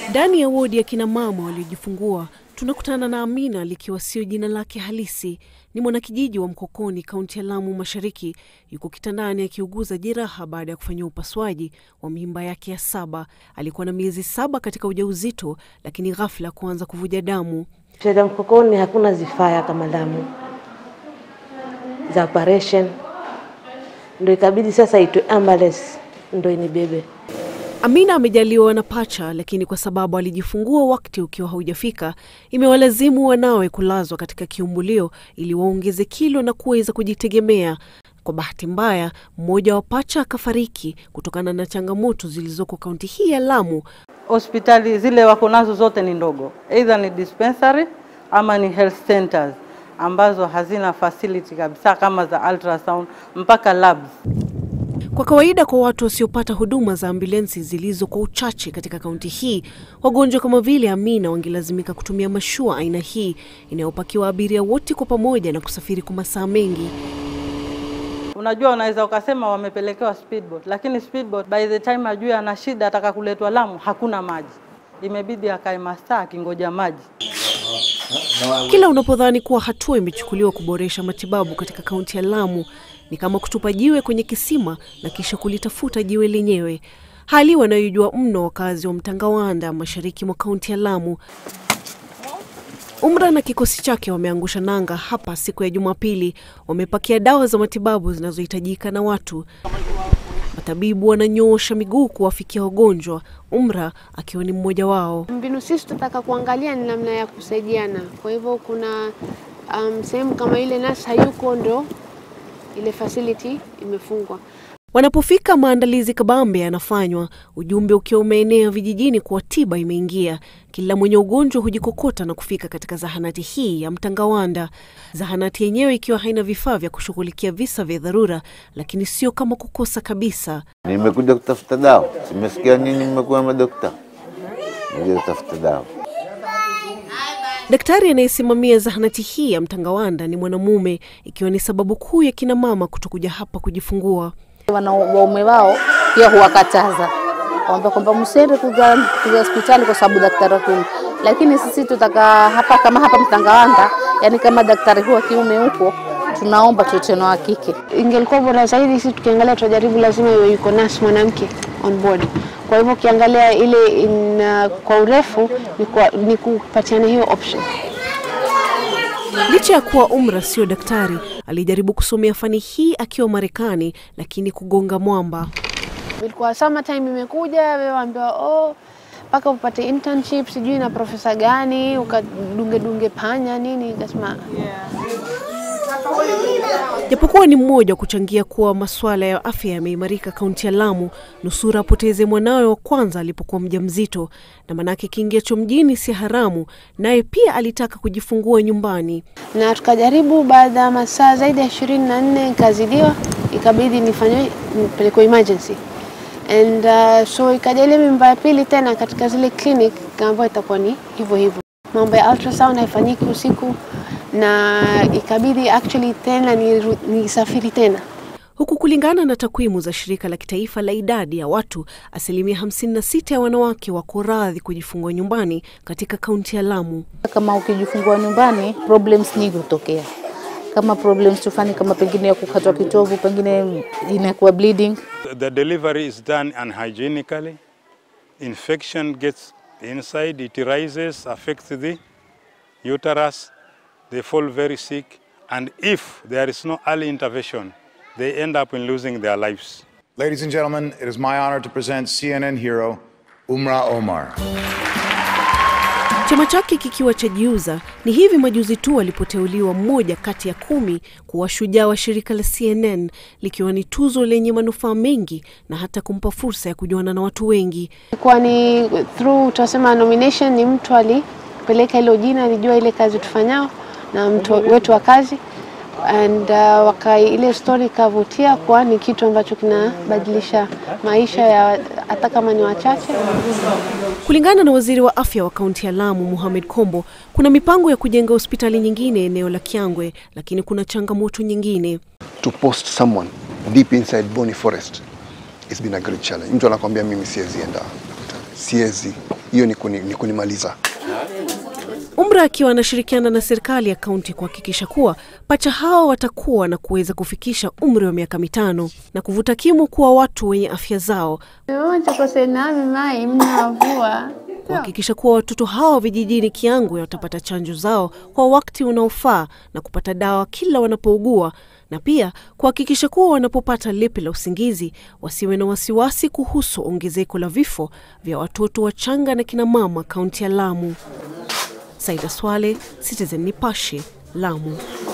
Ndani ya wodi ya kina mama waliojifungua tunakutana na Amina likiwa sio jina lake halisi. Ni mwanakijiji wa Mkokoni, kaunti ya Lamu Mashariki. Yuko kitandani akiuguza jeraha baada ya kufanyiwa upasuaji wa mimba yake ya saba. Alikuwa na miezi saba katika ujauzito, lakini ghafla kuanza kuvuja damu. Sheda Mkokoni hakuna zifaya kama damu za operation, ndo ikabidi sasa itwe ambulance ndo inibebe. Amina amejaliwa na pacha, lakini kwa sababu alijifungua wakati ukiwa haujafika, imewalazimu wanawe kulazwa katika kiumbulio ili waongeze kilo na kuweza kujitegemea. Kwa bahati mbaya, mmoja wa pacha akafariki kutokana na changamoto zilizoko kaunti hii ya Lamu. Hospitali zile wako nazo zote ni ndogo, either ni dispensary ama ni health centers ambazo hazina facility kabisa kama za ultrasound mpaka labs. Kwa kawaida kwa watu wasiopata huduma za ambulensi zilizo kwa uchache katika kaunti hii, wagonjwa kama vile Amina wangelazimika kutumia mashua aina hii inayopakiwa abiria wote kwa pamoja na kusafiri kwa masaa mengi. Unajua, unaweza ukasema wamepelekewa speedboat, lakini speedboat by the time ajue ana shida ataka kuletwa Lamu, hakuna maji, imebidi akae masaa akingoja maji. Kila unapodhani kuwa hatua imechukuliwa kuboresha matibabu katika kaunti ya Lamu, ni kama kutupa jiwe kwenye kisima na kisha kulitafuta jiwe lenyewe, hali wanayojua mno wakazi wa Mtangawanda, mashariki mwa kaunti ya Lamu. Umra na kikosi chake wameangusha nanga hapa siku ya Jumapili. Wamepakia dawa za matibabu zinazohitajika na watu. Matabibu wananyoosha miguu kuwafikia wagonjwa, Umra akiwa ni mmoja wao. Mbinu sisi tunataka kuangalia ni namna ya kusaidiana. Kwa hivyo kuna um, sehemu kama ile nasi hayuko, ndo ile facility imefungwa. Wanapofika maandalizi kabambe yanafanywa, ujumbe ukiwa umeenea vijijini kuwa tiba imeingia. Kila mwenye ugonjwa hujikokota na kufika katika zahanati hii ya Mtangawanda, zahanati yenyewe ikiwa haina vifaa vya kushughulikia visa vya dharura, lakini sio kama kukosa kabisa. Nimekuja kutafuta dawa, simesikia nyinyi mmekuwa madokta, nimekuja kutafuta dawa. Daktari anayesimamia zahanati hii ya Mtangawanda ni mwanamume, ikiwa ni sababu kuu ya kina mama kutokuja hapa kujifungua. wana waume wao pia huwakataza kwamba kwamba msiende kuja kuja hospitali kwa sababu daktari wa kiume, lakini sisi tutaka hapa kama hapa Mtangawanda, yani kama daktari huwa kiume huko, tunaomba tuite na wa kike. Ingelikuwa bora zaidi sisi tukiangalia, tunajaribu lazima iwe yuko nasi mwanamke on board. Kwa hivyo ukiangalia ile in, uh, kwa urefu ni, kwa, ni kupatiana hiyo option. Licha ya kuwa Umra sio daktari, alijaribu kusomea fani hii akiwa Marekani, lakini kugonga mwamba. Ilikuwa summer time imekuja, wewe waambiwa oh, mpaka upate internship sijui na profesa gani ukadunge dunge panya nini, ikasema Japokuwa ni mmoja wa kuchangia kuwa masuala ya afya yameimarika kaunti ya Lamu, nusura apoteze mwanawe wa kwanza alipokuwa mjamzito, na manake kiingiacho mjini si haramu, naye pia alitaka kujifungua nyumbani. na tukajaribu. Baada ya masaa zaidi ya ishirini na nne ikazidiwa, ikabidi nifanywe nipelekwe emergency and uh, so ikaja ile mimba ya pili tena katika zile clinic ambayo itakuwa ni hivyo hivyo, mambo ya ultrasound haifanyiki usiku, na ikabidi actually tena niru- nisafiri tena Huku kulingana na takwimu za shirika la kitaifa la idadi ya watu, asilimia 56 ya wanawake wako radhi kujifungua nyumbani katika kaunti ya Lamu. Kama ukijifungua nyumbani, problems nyingi hutokea, kama problems tufani, kama pengine ya kukatwa kitovu, pengine inakuwa bleeding The delivery is done unhygienically. Infection gets inside, it rises, affects the uterus. They fall very sick. And if there is no early intervention, they end up in losing their lives. Ladies and gentlemen, it is my honor to present CNN hero Umra Omar. Chama chake kikiwa cha jiuza ni hivi majuzi tu alipoteuliwa mmoja kati ya kumi kuwa shujaa wa shirika la CNN, likiwa ni tuzo lenye manufaa mengi na hata kumpa fursa ya kujuana na watu wengi. ilikuwa ni through tunasema nomination, ni mtu alipeleka hilo jina, alijua ile kazi tufanyao na mtu wetu wa kazi and uh, waka ile story ikavutia kwa ni kitu ambacho kinabadilisha maisha ya hata kama ni wachache. Kulingana na waziri wa afya wa kaunti ya Lamu, Mohamed Kombo, kuna mipango ya kujenga hospitali nyingine eneo la Kiangwe, lakini kuna changamoto nyingine. to post someone deep inside Boni Forest it's been a great challenge. Mtu anakwambia mimi siwezi enda, siwezi hiyo ni, kuni, ni kunimaliza. Umra akiwa anashirikiana na serikali ya kaunti kuhakikisha kuwa pacha hao watakuwa na kuweza kufikisha umri wa miaka mitano na kuvuta kimo kuwa watu wenye afya zao, kuhakikisha kuwa watoto hao vijijini Kiangwe watapata chanjo zao kwa wakati unaofaa na kupata dawa kila wanapougua, na pia kuhakikisha kuwa wanapopata lipi la usingizi wasiwe na wasiwasi kuhusu ongezeko la vifo vya watoto wachanga na kina mama kaunti ya Lamu. Saida Swale, Citizen Nipashe, Lamu.